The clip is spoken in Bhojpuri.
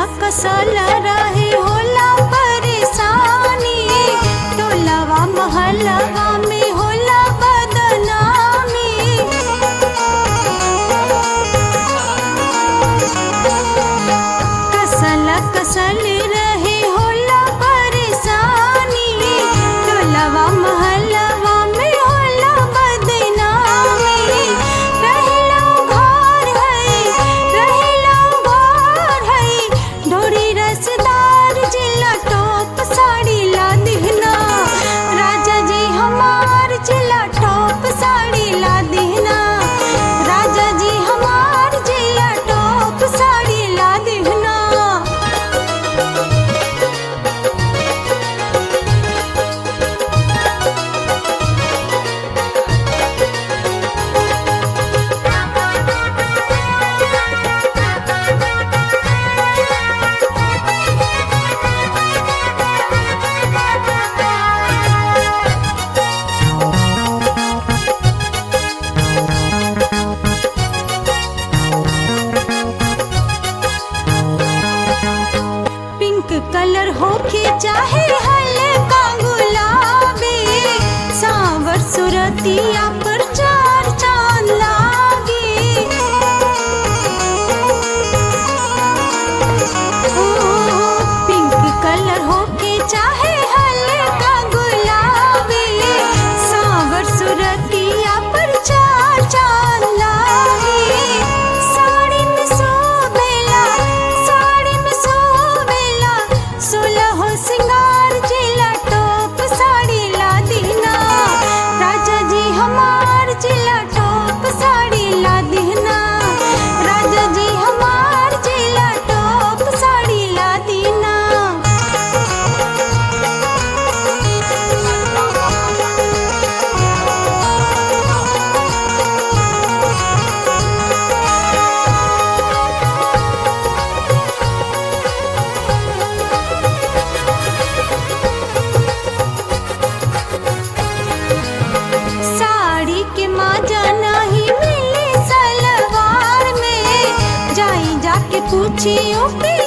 कसल रहे होला परेशानी टोलवा महलवा में होला बदनामी कसल कसल रहे होला परेशानी टोलवा महलवा में होला बदनामी रहला घर है रहला घर है डोरी रसदार जिला टॉप साड़ी ला दिहना राजा जी हमार जिला टॉप साड़ी ला दिहना राजा जी हमार जिला टॉप साड़ी ला दिहना पिंक कलर होके चाहे हल्का गुलाबी सांवर सुरतिया पर चार चांद लागे ओ, पिंक कलर होके चाहे हल्का गुलाबी सांवर सुरतिया पर चार चांद लागे साड़ी में सोबेला साड़ी में सोबेला सोलह सिंगार जिला टॉप साड़ी ला दीना राजा जी हमार जिला टॉप साड़ी ला दीना राजा जी हमार जिला टॉप साड़ी ला दीना साड़ी के माजा नहीं मिले सलवार में जाई जाके पूछियो कि